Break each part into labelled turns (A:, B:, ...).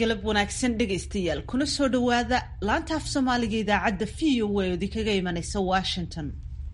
A: galab wanaagsan dhegaystayaal kuna soo dhowaada laanta af soomaaliga idaacadda v o a oo idinkaga imanaysa washington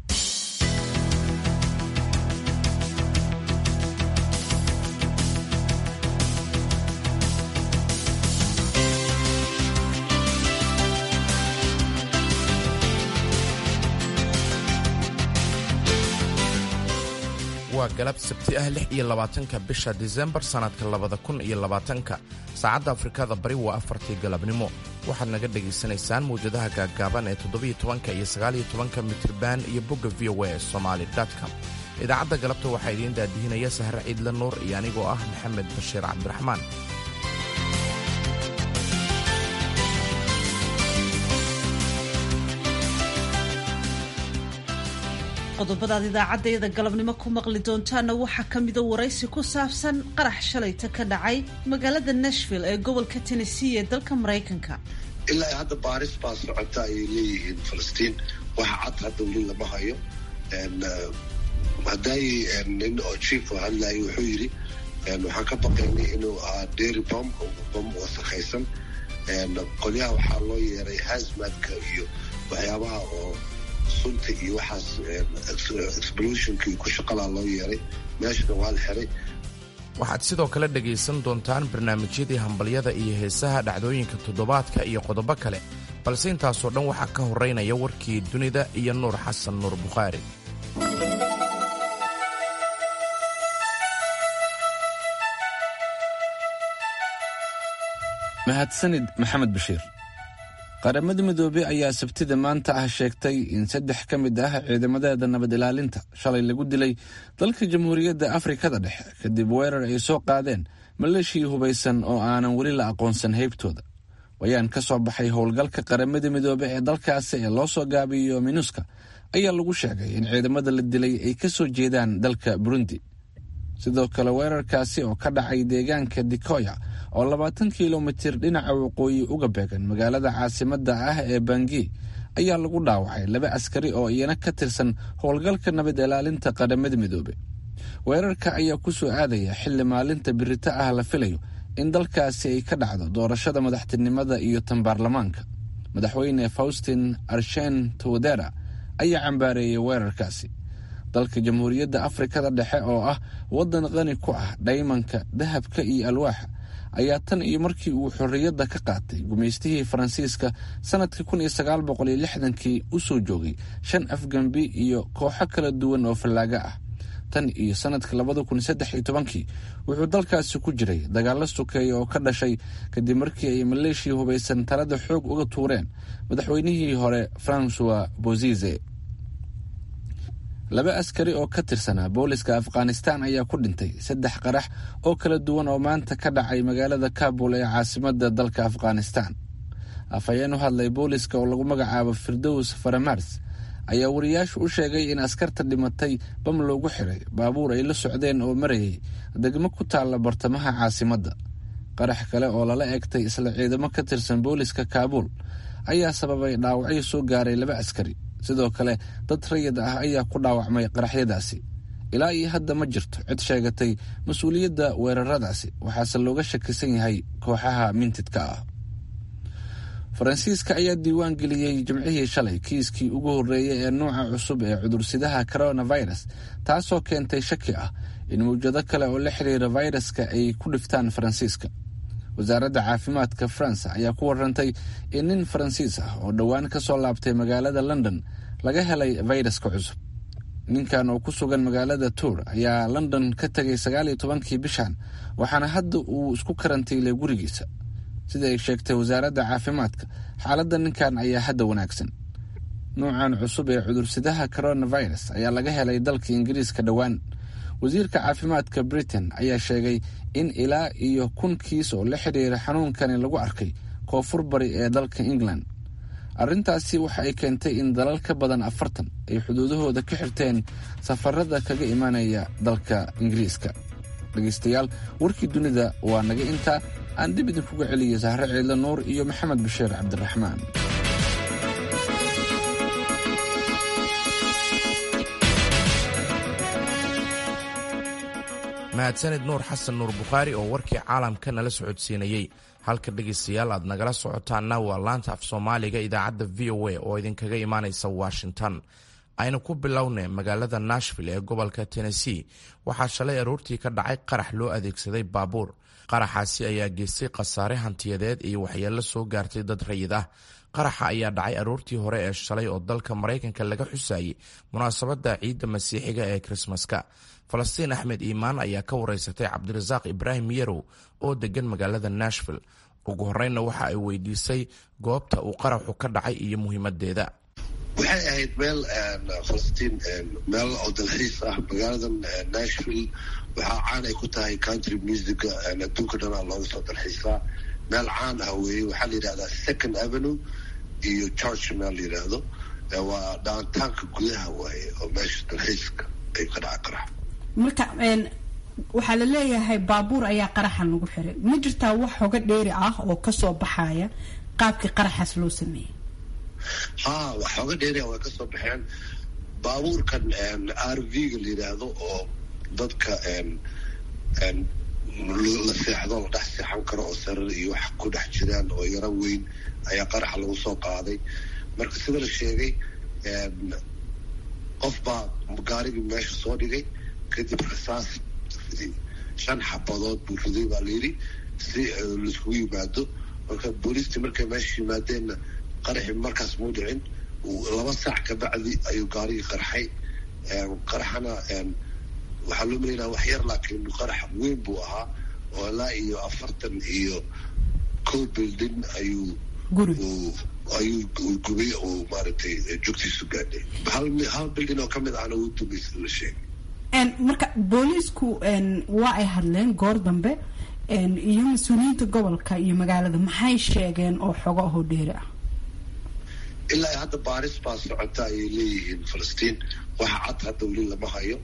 B: waa galab sabti ah lix iyo labaatanka bisha disembar sannadka labada kun iyo labaatanka saacadda afrikada bari waa afartii galabnimo waxaad naga dhegaysanaysaan mawjadaha gaaggaaban ee toddobiyo tobanka iyo sagaaliyo tobanka mitriban iyo bogga v o a ee somaali com idaacadda galabta waxaa idiin daadihinaya sahre ciidle nuur iyo anigoo ah maxamed bashiir cabdiraxmaan
A: qodobadaad idaacaddayada galabnimo ku maqli doontaana waxaa ka mida waraysi ku saabsan qarax shalayta ka dhacay magaalada nashville ee gobolka tennessee ee dalka maraykanka
C: ilaa hadda baaris baa socota ayay leeyihiin falastiin waxa cad hadda weli lama hayo hadday nin oo chief oo hadlayo wuxuu yidhi waxaan ka baqaynay inuu ahaa dairy bom bom wasakhaysan qolyaha waxaa loo yeeray hasmadka iyo waxyaabaha oo sunta iyo waxaas explosionka iyo ku shaqalaa loo yeeray meeshana waa la xiray
B: waxaad sidoo kale dhegaysan doontaan barnaamijyadii hambalyada iyo heesaha dhacdooyinka toddobaadka iyo qodobo kale balse intaasoo dhan waxaa ka horeynaya warkii dunida iyo nuur xasan nuur bukhaari
D: mahadsanid maxamed bashiir qaramada midoobey ayaa sabtida maanta ah sheegtay in saddex ka mid ah ciidamadeeda nabad ilaalinta shalay lagu dilay dalka jamhuuriyadda afrikada dhexe kadib weerar ay soo qaadeen maleeshii hubaysan oo aanan weli la aqoonsan heybtooda wayaan ka soo baxay howlgalka qaramada midoobe ee dalkaasi ee loo soo gaabiyo minuska ayaa lagu sheegay in ciidamada la dilay ay ka soo jeedaan dalka burundi sidoo kale weerarkaasi oo ka dhacay deegaanka dikoya oo labaatan kilomitir dhinaca waqooyi uga beegan magaalada caasimadda ah ee bangi ayaa lagu dhaawacay laba askari oo iyana ka tirsan howlgalka nabad ilaalinta qaramada midoobe weerarka ayaa ku soo aadaya xilli maalinta birito ah la filayo in dalkaasi ay ka dhacdo doorashada madaxtinimada iyo tan baarlamaanka madaxweyne faustin arshen towdera ayaa cambaareeyey weerarkaasi dalka jamhuuriyadda afrikada dhexe oo ah waddan qani ku ah dhaymanka dahabka iyo alwaaxa ayaa tan iyo markii uu xorriyadda ka qaatay gumaystihii faransiiska sannadkii kun iyo sagaal boqol iyo lixdankii u soo joogay shan afgambi iyo kooxo kala duwan oo fallaaga ah tan iyo sannadka labada kun saddex iyo tobankii wuxuu dalkaasi ku jiray dagaallo sokeeya oo ka dhashay kadib markii ay maleeshia hubaysan talada xoog uga tuureen madaxweynihii hore francois bozize laba askari oo ka tirsanaa booliska afghanistan ayaa ku dhintay saddex qarax oo kala duwan oo maanta ka dhacay magaalada kabul ee caasimadda dalka afghanistan afhayeen u hadlay booliska oo lagu magacaabo firdows faramars ayaa wariyaashu u sheegay in askarta dhimatay bam loogu xiray baabuur ay la socdeen oo marayay degmo ku taalla bartamaha caasimadda qarax kale oo lala egtay isla ciidamo ka tirsan booliska kaabuul ayaa sababay dhaawacyo soo gaaray laba askari sidoo kale dad rayid ah ayaa ku dhaawacmay qaraxyadaasi ilaa iyo hadda ma jirto cid sheegatay mas-uuliyadda weeraradaasi waxaase looga shakisan yahay kooxaha mintidka ah faransiiska ayaa diiwaan geliyey jimcihii shalay kiiskii ugu horreeyey ee nuuca cusub ee cudursidaha coronavirus taasoo keentay shaki ah in mawjado kale oo la xiriira fayraska ay ku dhiftaan faransiiska wasaaradda caafimaadka faransa ayaa ku warantay in nin faransiis ah oo dhowaan ka soo laabtay magaalada london laga helay fayraska cusub ninkan oo ku sugan magaalada tour ayaa london ka tegay sagaal iyo tobankii bishan waxaana hadda uu isku karantiilay gurigiisa sida ay sheegtay wasaaradda caafimaadka xaaladda ninkan ayaa hadda wanaagsan nuucan cusub ee cudursidaha coronavirus ayaa laga helay dalka ingiriiska dhowaan wasiirka caafimaadka britain ayaa sheegay in ilaa iyo kun kiis oo la xidhiira xanuunkani lagu arkay koonfur bari ee dalka england arrintaasi waxa ay keentay in dalal ka badan afartan ay xuduudahooda ka xirteen safarada kaga imanaya dalka ingiriiska dhegaystayaal warkii dunida waa naga intaa aan dib idinkuga celiya sahre ciidle nuur iyo maxamed bashiir cabdiraxmaan
B: mahadsanid nuur xasan nuur bukhaari oo warkii caalamka nala socodsiinayey halka dhegaystayaal aad nagala socotaanna waa laanta af soomaaliga idaacadda v o a oo idinkaga imaanaysa washington aynu ku bilownay magaalada nashville ee gobolka tennessee waxaa shalay aroortii ka dhacay qarax loo adeegsaday baabuur qaraxaasi ayaa geystay khasaare hantiyadeed iyo waxyeello soo gaartay dad rayid ah qaraxa ayaa dhacay aroortii hore ee shalay oo dalka maraykanka laga xusayay munaasabadda ciidda masiixiga ee krismaska falastiin axmed iimaan ayaa ka wareysatay cabdirasaaq ibraahim yarow oo degan magaalada nashville ugu horreynna waxa ay weydiisay goobta uu qaraxu ka dhacay iyo muhiimadeeda
C: waxay ahayd meel falastiin meel oo dalxiis ah magaaladan nashville waxaa caan ay ku tahay country musica adduunka dhanaa looga soo dalxiisaa meel caan ah weeye waxaa la yidhahdaa second avenue iyo george meel la yidhaahdo waa dhaantaanka gudaha waaye oo meesha dalxiiska ay ka dhaca qarax
E: marka waxaa la leeyahay baabuur ayaa qaraxan lagu xiray ma jirtaa wax hoga dheeri ah oo kasoo baxaya qaabkii qaraxaas loo sameeyey
C: ha wax xooga dheeria way kasoo baxeen baabuurkan r v ga la yidhaahdo oo dadka la seexdo la dhex seexan karo oo sarar iyo wax ku dhex jiraan oo yaro weyn ayaa qaraxa lagu soo qaaday marka sida la sheegay qof baa gaarigii meesha soo dhigay kadib rasaas riday shan xabadood buu riday baa layidhi si laiskugu yimaado marka booliistii markay meesha yimaadeenna qaraxi markaas muu dhicin laba saac kabacdi ayuu gaarigii qarxay qaraxana waxaa loo malaynaa wax yar laakiin qarax weyn buu ahaa oo ilaa iyo afartan iyo co building ayuu ayuu gubay oo maaragtay jugtiisu gaadhay hal building oo kamid ahna uu dumay sida la sheegay
E: marka booliisku waa ay hadleen goor dambe iyo mas-uuliyiinta gobolka iyo magaalada maxay sheegeen oo xogo ahoo dheeri ah
C: ilaa hadda baaris baa socota ayay leeyihiin falastiin waxa cad hadda weli lama hayo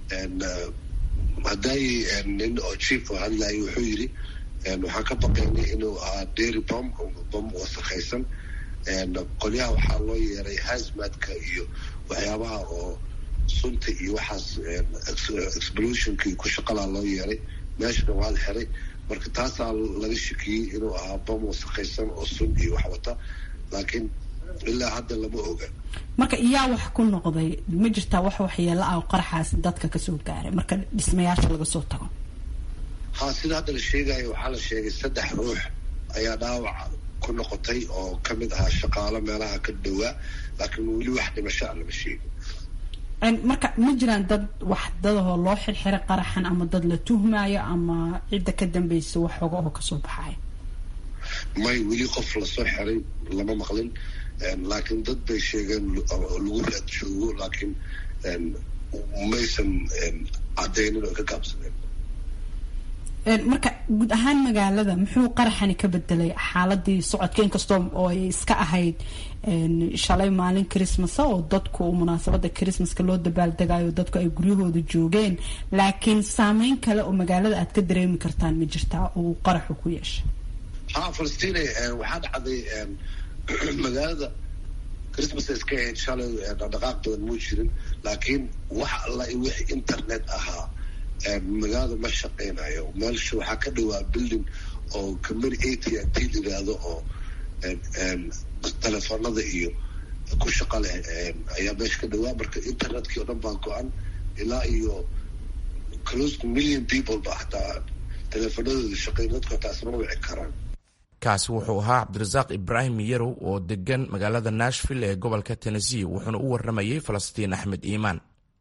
C: hadday nin oo chief oo hadlayo wuxuu yidhi waxaan ka baqaynay inuu ahaa dairy bom bom wasakhaysan qolyaha waxaa loo yeeray hazmadka iyo waxyaabaha oo sunta iyo waxaas explosionka iyo ku shaqalaa loo yeeray meeshana waa la xiray marka taasaa laga shakiyey inuu ahaa bom wasakhaysan oo sun iyo wax wata laakiin ilaa hadda lama oga
E: marka iyaa wax ku noqday ma jirtaa wax waxyeelo ah oo qaraxaas dadka kasoo gaaray marka dhismayaasha laga soo tago
C: ha sida hadda la sheegayo waxaa la sheegay saddex ruux ayaa dhaawac ku noqotay oo kamid ahaa shaqaalo meelaha ka dhowaa laakiin weli wax dhimasho a lama sheegin
E: marka ma jiraan dad wax dadahoo loo xirxiray qaraxan ama dad la tuhmayo ama cidda ka dambeysa wax xoga oo kasoo baxaya
C: may weli qof lasoo xiray lama maqlin laakiin dad bay sheegeen lagu raad joogo laakiin maysan cadeynin oo ka gaabsadeen
E: marka guud ahaan magaalada muxuu qaraxani ka bedelay xaaladii socodka inkastoo oo ay iska ahayd shalay maalin christmasa oo dadku munaasabada christmaska loo dabaaldegayo dadku ay guryahooda joogeen laakiin saameyn kale oo magaalada aad ka dareemi kartaan ma jirtaa uu qaraxu ku yeeshay
C: ha falastiin waxaa dhacday magaalada christmas iska ahayd shalay dhaqdhaqaaq badan muu jirin laakiin wax alla wix internet ahaa magaalada ma shaqeynayo meelsha waxaa ka dhawaa building oo company a t n t yiraahdo oo telefoonada iyo ku shaqa leh ayaa meesha ka dhawaa marka internetkii oo dhan baa go-an ilaa iyo close to million people ba hataa teleefoonadooda shaqeyn dadku hataa isma wici karaan
B: kaasi wuxuu ahaa cabdirasaaq ibraahim yarow oo degan magaalada nashville ee gobolka tennessee wuxuuna u warramayey falastiin axmed iimaan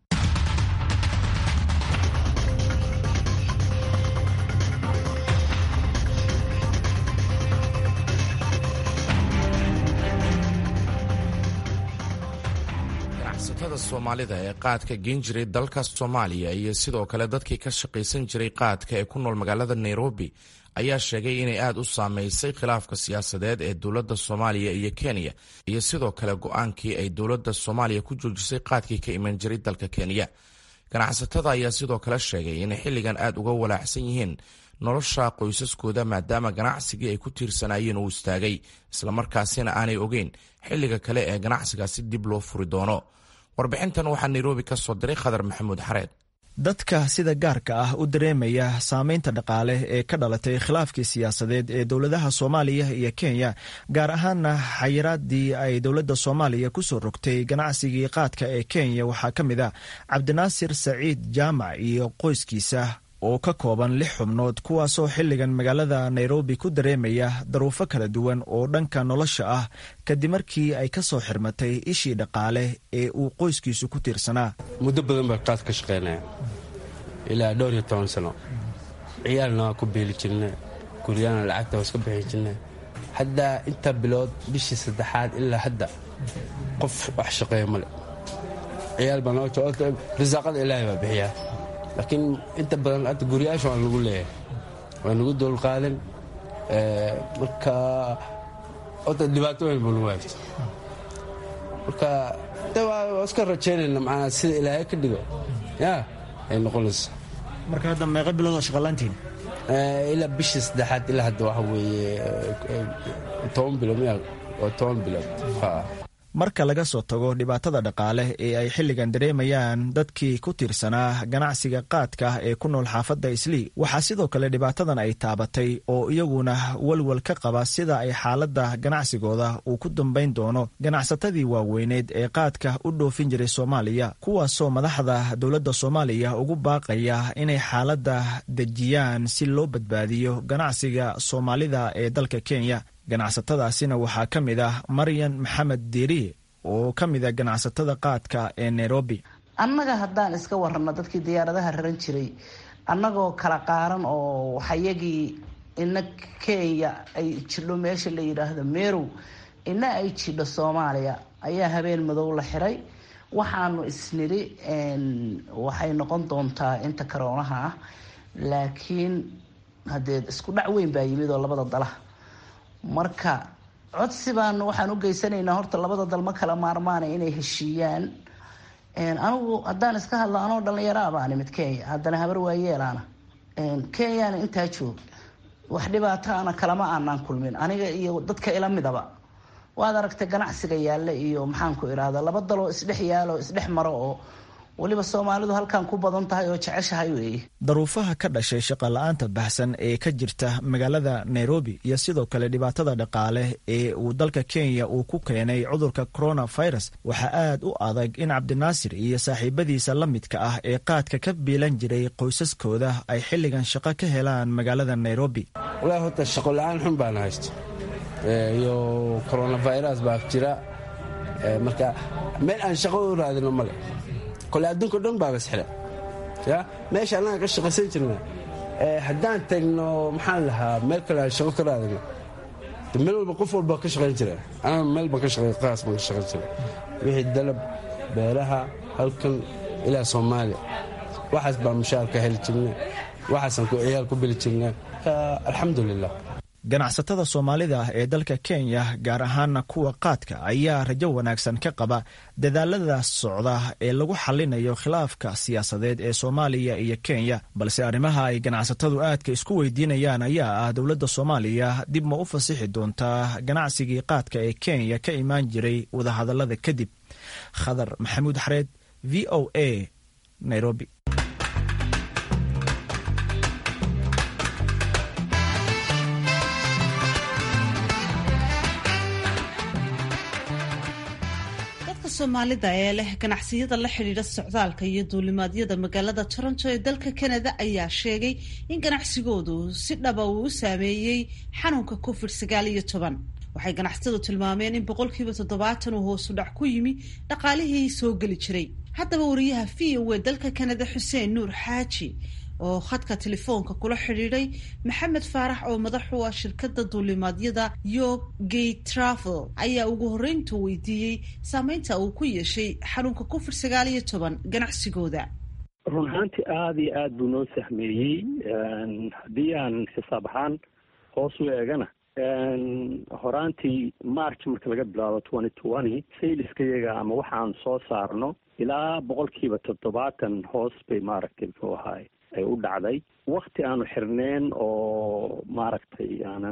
B: ganacsatada soomaalida ee qaadka geen jiray dalka soomaaliya iyo sidoo kale dadkii ka shaqaysan jiray qaadka ee ku nool magaalada nairobi ayaa sheegay inay aada u saameysay khilaafka siyaasadeed ee dowladda soomaaliya iyo kenya iyo sidoo kale go-aankii ay dowladda soomaaliya ku joojisay qaadkii ka iman jiray dalka kenya ganacsatada ayaa sidoo kale sheegay inay xilligan aada uga walaacsan yihiin nolosha qoysaskooda maadaama ganacsigii ay ku tiirsanaayeen uu istaagay islamarkaasina aanay ogeyn xilliga kale ee ganacsigaasi dib loo furi doono warbixintan waxaa nairobi ka soo diray khadar maxamuud xareed
F: dadka sida gaarka ah u dareemaya saameynta dhaqaale ee ka dhalatay khilaafkii siyaasadeed ee dowladaha soomaaliya iyo kenya gaar ahaana xayiraadii ay dowladda soomaaliya kusoo rogtay ganacsigii qaadka ee kenya waxaa ka mid a cabdinaasir saciid jaamac iyo qoyskiisa oo ka kooban lix xubnood kuwaasoo xilligan magaalada nairobi ku dareemaya daruufo kala duwan oo dhanka nolosha ah kadib markii ay ka soo xirmatay ishii dhaqaale ee uu qoyskiisu ku tiirsanaa
G: muddo badan baa qaad ka shaqaynaya ilaa dhowr iyo toban sano ciyaalna waa ku beeli jirna guryaana lacagta waa iska bixi jirna haddaa inta bilood bishii saddexaad ilaa hadda qof wax shaqeeya male ciyaal baa noo risaaqada ilaahay baa bixiyaa laakiin inta badan hadda guryaasha waan lagu leeyahay waan lagu dowlqaadan marka ota dhibaato weyn buu nagu haystay marka de waa iska rajaynayna macnaa sida ilaahay ka dhigo ya ay noqonaysa
F: marka hadda meeqa bilood oo shaqalaantiin
G: ilaa bishii saddexaad ilaa hadda waxa weeye toban bilood miya waa toban bilood
F: marka laga soo tago dhibaatada dhaqaale ee ay xilligan dareemayaan dadkii ku tiirsanaa ganacsiga qaadka ee ku nool xaafadda islii waxaa sidoo kale dhibaatadan ay taabatay oo iyaguna walwal ka qaba sida ay xaaladda ganacsigooda uu ku dambayn doono ganacsatadii waaweyneed ee qaadka u dhoofin jiray soomaaliya kuwaasoo madaxda dowladda soomaaliya ugu baaqaya inay xaaladda dejiyaan si loo badbaadiyo ganacsiga soomaalida ee dalka kenya ganacsatadaasina waxaa ka mid ah maryan maxamed diiriye oo ka mid a ganacsatada qaadka ee nairobi
H: annaga haddaan iska warano dadkii diyaaradaha raran jiray annagoo kala qaaran oo waxayagii ina kenya ay jidho meesha la yidhaahdo merow ina ay jidho soomaaliya ayaa habeen madow la xiray waxaanu isnidhi waxay noqon doontaa inta karoonaha ah laakiin haddee isku dhac weyn baa yimid oo labada dalaha marka codsi baan waxaan u geysanaynaa horta labada dal ma kala maarmaana inay heshiiyaan anigu haddaan iska hadlo anoo dhallinyaraa baan imid kenya haddana habar waayeelaana kenyana intaa joog wax dhibaataana kalama aanaan kulmin aniga iyo dadka ila midaba waad aragtay ganacsiga yaalla iyo maxaanku idhaahda laba daloo isdhex yaalo isdhex maro oo weliba soomaalidu halkan ku badan tahay oo jeceshahay weeye
F: daruufaha ka dhashay shaqala-aanta baxsan ee ka jirta magaalada nairobi iyo sidoo kale dhibaatada dhaqaale ee uu dalka kenya uu ku keenay cudurka coronavirus waxaa aad u adag in cabdinaasir iyo saaxiibadiisa la midka ah ee qaadka ka biilan jiray qoysaskooda ay xilligan shaqo ka helaan magaalada nairobi
G: walaahi horta shaqo la-aan xun baana haysto iyo coronavirus baa jira marka meel aan shaqo u raadino male kole adduunka dhan baaba isxidha ya meesha annaga ka shaqaysan jirna haddaan tagno maxaan lahaa meel kale aan shaqo ka raadino meel walba qof walba ka shaqayn jira anaga meel baan ka shaqay qaas baan ka shaqayn jira wixii dalab beeraha halkan ilaa soomaaliya waxaas baan mushaar ka heli jirna waxaasaan ciyaal ku beli jirna alxamdulilah
F: ganacsatada soomaalida ah ee dalka kenya gaar ahaana kuwa qaadka ayaa rajo wanaagsan ka qaba dadaalada socda ee lagu xalinayo khilaafka siyaasadeed ee soomaaliya iyo kenya balse arrimaha ay ganacsatadu aadka isku weydiinayaan ayaa ah dowladda soomaaliya dib ma u fasixi doontaa ganacsigii qaadka ee kenya ka imaan jiray wadahadalada kadib khadar maxamuud xareed v o a nairobi
A: soomaalida ee leh ganacsiyada la xidhiidha socdaalka iyo duulimaadyada magaalada toronto ee dalka canada ayaa sheegay in ganacsigoodu si dhaba uu u saameeyey xanuunka covid sagaal iyo toban waxay ganacsatadu tilmaameen in boqolkiiba toddobaatan uu hoosu dhac ku yimi dhaqaalihii soo geli jiray haddaba wariyaha v o e dalka canada xuseen nuur xaaji oo khadka telefoonka kula xidhiidhay maxamed faarax oo madax u ah shirkadda duulimaadyada yo gate travel ayaa ugu horreyntu weydiiyey saameynta uu ku yeeshay xanuunka covid sagaal iyo toban ganacsigooda
I: run ahaantii aada iyo aada buu noo sahmeeyey haddii aan xisaab ahaan hoos u eegana horaantii march marka laga bilaabo twenty twenty sayliska iyaga ama waxaan soo saarno ilaa boqolkiiba toddobaatan hoos bay maaragtay muxuu ahaay ay u dhacday wakti aanu xirneen oo maaragtay aanan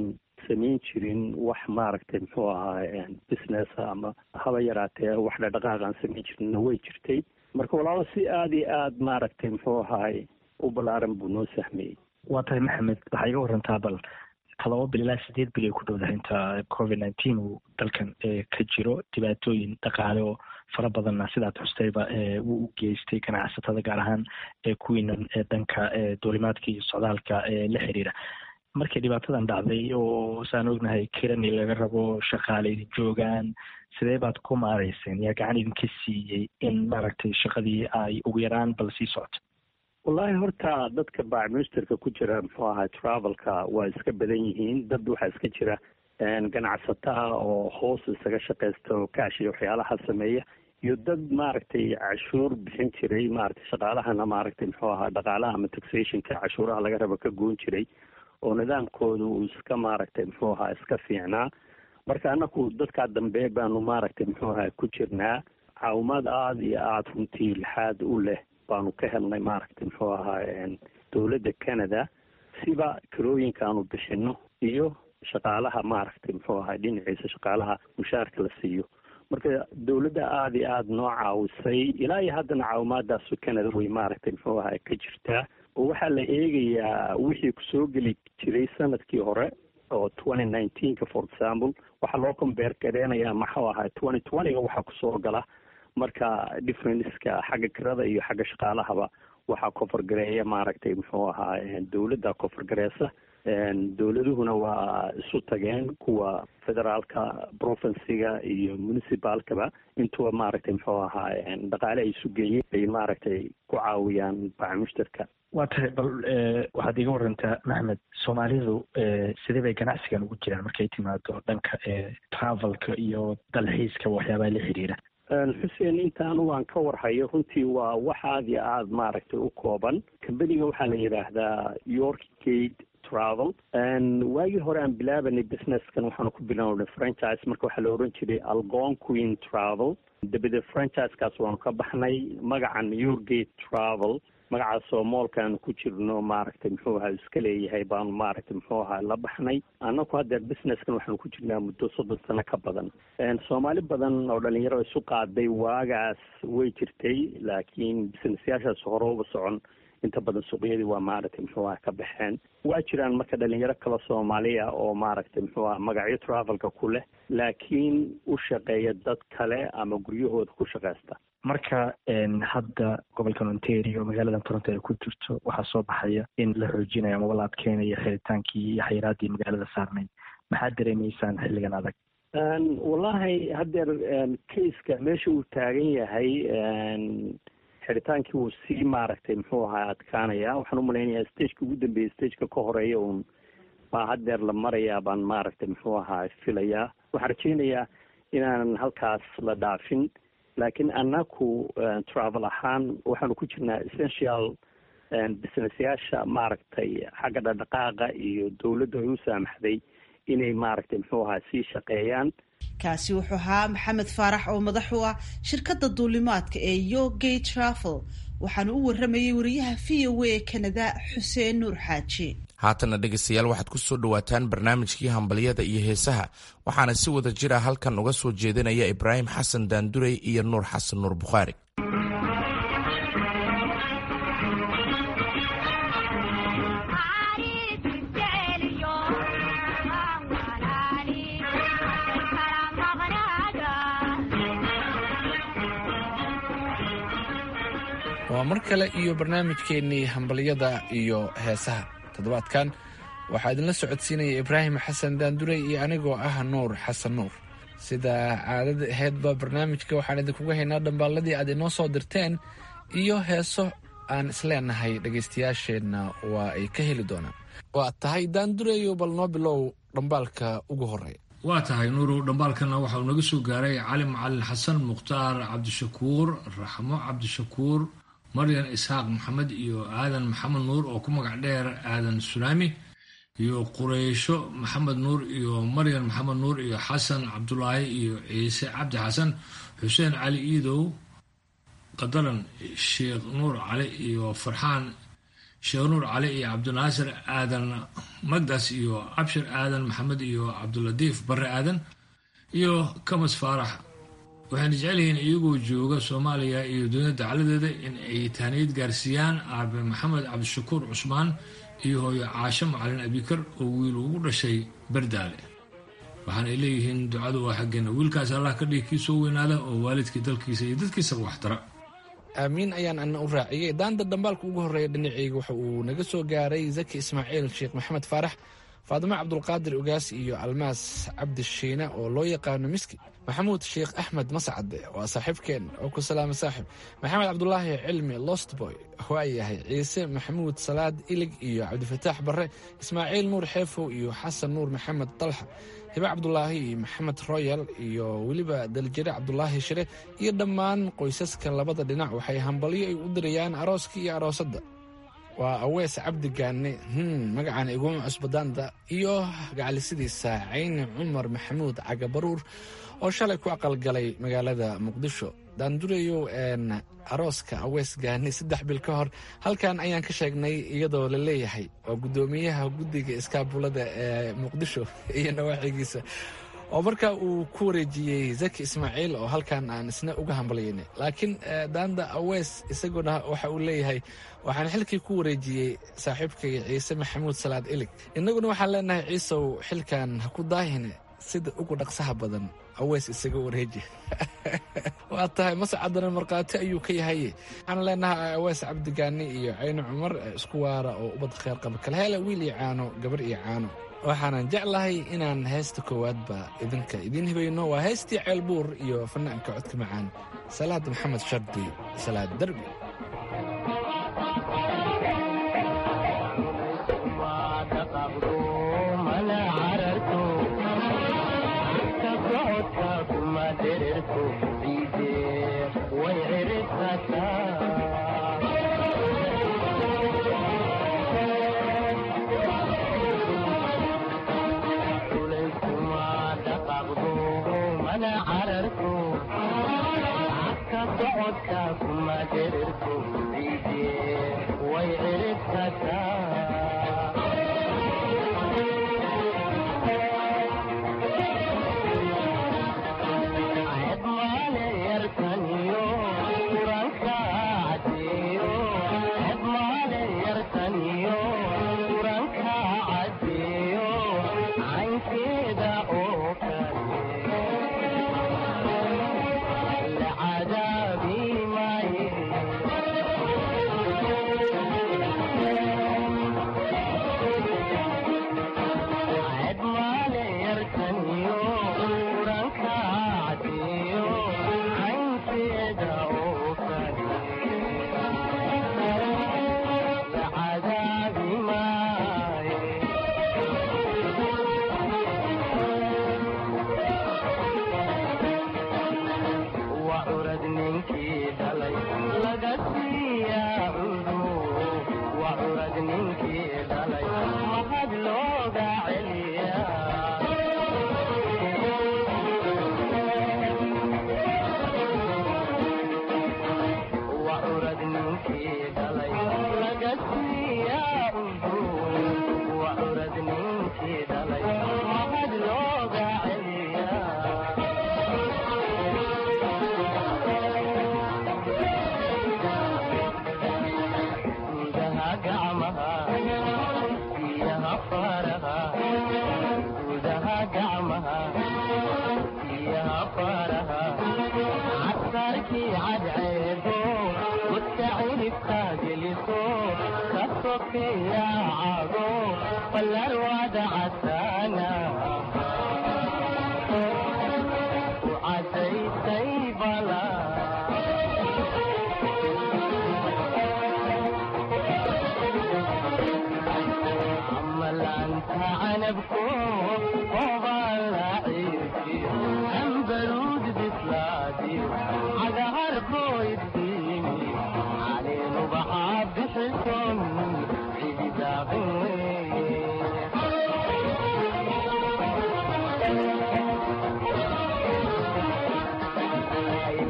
I: samayn jirin wax maaragtay muxuu ahaa business ama haba yaraatee wax dhadhaqaaq aan samayn jirinna way jirtay marka walaalo si aada iyo aada maaragtay muxuu ahaay u ballaaran buu noo sahmeeyey
J: waa tahay maxamed waxaa iga warantaa bal todoba bil ilaa sideed bil ay ku dhowdahay inta covid nineteen uu dalkan ka jiro dhibaatooyin dhaqaale oo fara badanna sidaad xustayba wuu u geystay ganacsatada gaar ahaan kuwiinan dhanka duulimaadka iyo socdaalka la xiriira markay dhibaatadan dhacday oo saan ognahay kirani laga rabo shaqaale idin joogaan sidee baad ku maarayseen yaa gacan idinka siiyey in maaragtay shaqadii ay ugu yaraan bal sii socoto
I: wallaahi horta dadka baacministerka ku jira muxuu ahaa travelka waa iska badan yihiin dad waxaa iska jira ganacsataa oo hoos isaga shaqaysta oo kaash iyo waxyaalaha sameeya iyo dad maaragtay cashuur bixin jiray maaragtay shaqaalahana maaragtay muxuu ahaa dhaqaalaha ama taxationka cashuuraha laga rabo ka goon jiray oo nidaamkooda uu iska maaragtay muxuu ahaa iska fiicnaa marka anaku dadkaa dambe baanu maaragtay muxuu ahaa ku jirnaa caawimaad aada iyo aada runtii lixaad u leh baanu ka helnay maaragtay muxuu ahaa dowladda canada siba kirooyinka aanu bixino iyo shaqaalaha maaragtay muxuu ahaa dhinaciisa shaqaalaha mushaarka la siiyo marka dowladda aada iyo aada noo caawisay ilaa iyo haddana caawimaadaas canada way maaragtay muxuu ahaa ka jirtaa oo waxaa la eegayaa wixii kusoo geli jiray sanadkii hore oo twenty nineteenka for example waxaa loo combeer gareynayaa maxuu ahaa twenty twentyga waxaa kusoo gala marka differenceka xagga kirada iyo xagga shaqaalahaba waxaa kofargareeya maaragtay muxuu ahaa dowladda kofargareysa dowladuhuna waa isu tageen kuwa federaalka provinciga iyo municipalkaba intuba maaragtay muxuu ahaa dhaqaale ay isu geeyeen ay maaragtay ku caawiyaan bacmushtarka
J: waa tahay bal waxaad iga warantaa maxmed soomaalidu sidee bay ganacsigan ugu jiraan markay timaado dhanka travelka iyo dalxiiska waxyaabaha la xiriira
I: xuseen intaan waan ka warhayo runtii waa wax aada iyo aada maaragtay u kooban kambaniga waxaa la yidhaahdaa york gate travel waagii hore aan bilaabanay businesskan waxaanu ku bilownay franchise marka waxaa la oran jiray algon queen travel dabadeed franchise-kaas waanu ka baxnay magacan yorgate travel magacaasoo moolkaanu ku jirno maaragtay muxuu ahaa iska leeyahay baanu maaragtay muxuu ahaa la baxnay annaku haddeer businesskan waxaanu ku jirnaa muddo soddon sano ka badan soomaali badan oo dhalinyaro isu qaaday waagaas way jirtay laakiin businessyaashaas hore uba socon inta badan suuqyadii waa maaragtay muxuu aha ka baxeen waa jiraan marka dhalinyaro kale soomaaliya oo maaragtay muxuu aha magacyo travelka ku leh laakiin u shaqeeya dad kale ama guryahooda ku shaqaysta
J: marka hadda gobolkan ontario magaalada toronto ay ku jirto waxaa soo baxaya in la xoojinayo amaba la adkeynayo xeritaankii iyo xayiraadii magaalada saarnayd maxaad dareemaysaan xilligan adag
I: wallahi haddeer kaiska meesha uu taagan yahay xiritaankii wuu sii maaragtay muxuu ahaa adkaanaya waxaan u malaynayaa stageka ugu dambeeyay stageka ka horeeya uun baa haddeer la marayaa baan maaragtay muxuu ahaa filayaa waxaan rajeynayaa inaanan halkaas la dhaafin laakiin annaku travel ahaan waxaanu ku jirnaa essential businessyaasha maaragtay xagga dhaqdhaqaaqa iyo dowladda ay u saamaxday inay maaragtay muxuu ahaa sii shaqeeyaan
A: kaasi wuxuu ahaa maxamed faarax oo madax u ah shirkadda duulimaadka ee yogay travel waxaanu u waramayay wariyaha v o a canada xuseen nuur xaaji
B: haatana dhegaystayaal waxaad ku soo dhowaataan barnaamijkii hambalyada iyo heesaha waxaana si wada jira halkan uga soo jeedinaya ibraahim xasan daandurey iyo nuur xasan nuur bukhaari
D: waa mar kale iyo barnaamijkeennii hambalyada iyo heesaha toddobaadkan waxaa idinla socodsiinaya ibraahim xasan daandurey iyo anigoo ah nuur xasan nuur sida caadada ahaydba barnaamijka waxaan idinkuga haynaa dhambaalladii aad inoo soo dirteen iyo heeso aan isleenahay dhegaystayaasheenna waa ay ka heli doonaan waa tahay daandureyo bal noo bilow dhambaalka ugu horeeya
K: waa tahay nuurow dhambaalkana waxa uu naga soo gaaray cali macalin xasan mukhtaar cabdishakuur raxmo cabdishakuur maryan isxaaq maxamed iyo aadan maxamed nuur oo ku magac dheer aadan sulaami iyo qureysho maxamed nuur iyo maryan maxamed nuur iyo xasan cabdulaahi iyo ciise cabdi xasan xuseen cali iidow qadaran sheekh nuur cali iyo farxaan sheekh nuur cali iyo cabdinaasir aadan magdas iyo cabshir aadan maxamed iyo cabdulatiif bare aadan iyo kamas faarax waxayna jecel yihiin iyagoo jooga soomaaliya iyo dunida dacladeeda in ay tahniyad gaarsiiyaan aabe maxamed cabdishakuur cusmaan iyo hooyo caasho macalin abikar oo wiil ugu dhashay bardaale waxaanay leeyihiin ducadu waa xaggeena wiilkaas allah ka dhigi kii soo weynaada oo waalidkii dalkiisa iyo dadkiisaba waxtara
D: aamiin ayaan ana u raaciyey daanta dhambaalka ugu horreeya dhinaceyga waxa uu naga soo gaaray zaki ismaaciil sheekh maxamed faarax faadimo cabdulqaadir ogaas iyo almaas cabdi shiine oo loo yaqaano miski maxamuud sheekh axmed mascade waa saaxiibkeen oo ku salaama saaxib maxamed cabdulaahi cilmi lostboy waa yahay ciise maxamuud salaad ilig iyo cabdifataax barre ismaaciil nuur xeefow iyo xasan nuur maxamed dalxa hibe cabdulaahi iyo maxamed royal iyo weliba daljire cabdulaahi shire iyo dhammaan qoysaska labada dhinac waxay hambalyo ay u dirayaan arooska iyo aroosadda waa awees cabdi gaane hmm magacaan iguma cusbadaanta iyo gacalisidiisa cayni cumar maxamuud cagabaruur oo shalay ku aqalgalay magaalada muqdisho daandurayow een arooska awees gaani saddex bil ka hor halkan ayaan ka sheegnay iyadoo la leeyahay waa guddoomiyaha guddiga iskaabulada ee muqdisho iyo nawaaxigiisa oo marka uu ku wareejiyey zaki ismaaciil oo halkan aan isna uga hambalyaynay laakiin daanda awees isaguna waxa uu leeyahay waxaan xilkii ku wareejiyey saaxiibkay ciise maxamuud salaad ilig innaguna waxaan leenahay ciisow xilkan ha ku daahine sida ugu dhaqsaha badan aweys isaga wareeji waa tahay mascadana markhaati ayuu ka yahay waxaan leenahay aweys cabdigaani iyo cayni cumar isku waara oo ubad kheer qaba kala hela wiil iyo caano gabar iyo caano waxaanan jeclahay inaan heesta koowaadba idinka idiin hibayno waa heestii ceelbuur iyo fanaanka codka macaan salaad maxamed shardi salaad derbi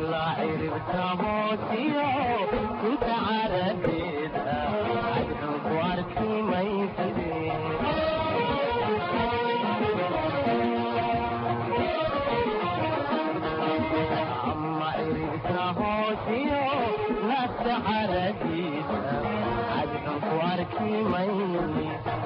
L: Thank you. calafkiyo nafta caradiisa cadxun ku arki mayni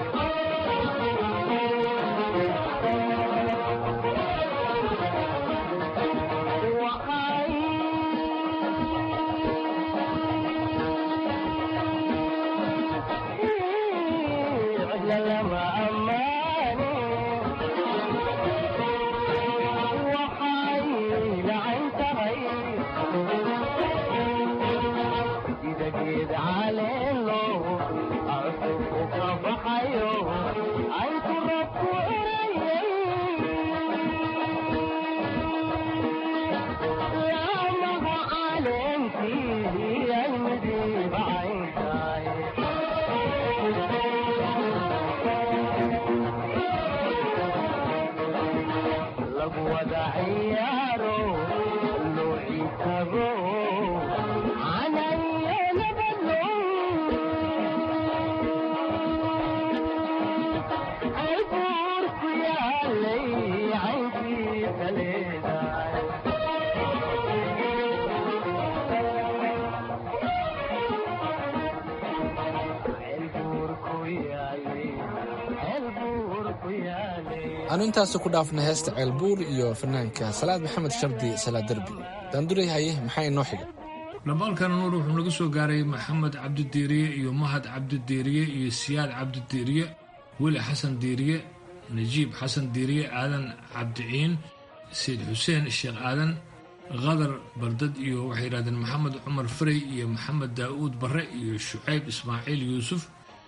D: aanu intaasi ku dhaafna heesta ceelbuur iyo fanaanka salaad maxamed shardi salaad derbi daanduray haye maxaa inoo xiga
K: dhambaalkan nuur wuxuu naga soo gaaray maxamed cabdidiiriye iyo mahad cabdidiiriye iyo siyaad cabdidiiriye weli xasan diiriye najiib xasan diiriye aadan cabdiciin sayid xuseen sheekh aadan khadar bardad iyo waxay yidhahdeen maxamed cumar farey iyo maxamed daa'uud barre iyo shucayb ismaaciil yuusuf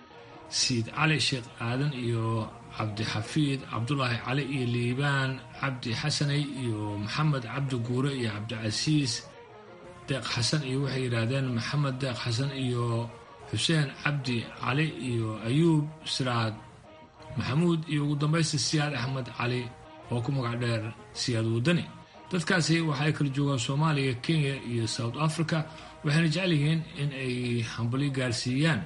K: siid cali sheekh aadan iyo cabdixafiid cabdulaahi cali iyo liibaan cabdi xasaney iyo maxamed cabdi guure iyo cabdicasiis deeq xasan iyo waxay yidhaahdeen maxamed deeq xasan iyo xuseen cabdi cali iyo ayuub siraad maxamuud iyo ugu dambaysta siyaad axmed cali oo ku magac dheer siyaad wadani dadkaasi waxaay kala joogaan soomaaliya kenya iyo south africa waxayna jecel yihiin in ay hambali gaarsiiyaan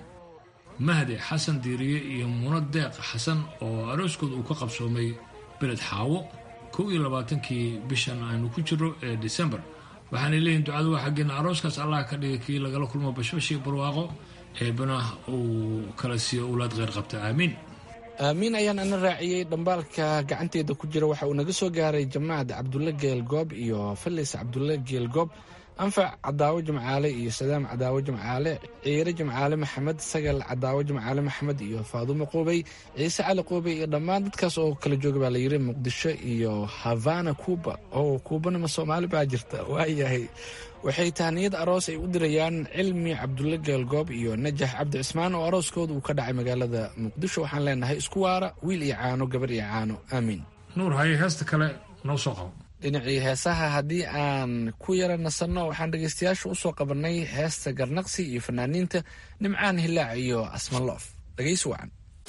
K: mahde xasan diiriye iyo muno deeq xasan oo arooskooda uu ka qabsoomay beled xaawo kow iyo labaatankii bishan aynu ku jiro ee disembar waxaanay leeyihin ducadu waa xaggeena arooskaas allah ka dhigay kii lagala kulmo bashbashii barwaaqo eebana uu kala siiyo owlaad kheyr qabta aamiin
D: aamiin ayaan ana raaciyey dhambaalka gacanteeda ku jira waxa uu naga soo gaaray jamaacad cabdulle geelgoob iyo falis cabdulle geelgoob anfac cadaawo jimcaale iyo sadaam cadaawo jimcaale ciire jimcaale maxamed sagal cadaawo jimcaale maxamed iyo faadumo quubey ciise cali quubey iyo dhammaan dadkaas oo kala jooga baa layiri muqdisho iyo havana cuuba oo kuubanima soomaali baa jirta waayahay waxay tahniyad aroos ay u dirayaan cilmi cabdulle geelgoob iyo najax cabdi cismaan oo arooskooda uu ka dhacay magaalada muqdisho waxaan leenahay isku waara wiil iyo caano gabar iyo caano aamiin
K: nuur haye heesta kale noo soo qabo
D: dhinacii heesaha haddii aan ku yara nasanno waxaan dhegaystayaasha u soo qabannay heesta garnaqsi iyo fanaaniinta nimcaan hilaac iyo asmaloof dhegaysi wacan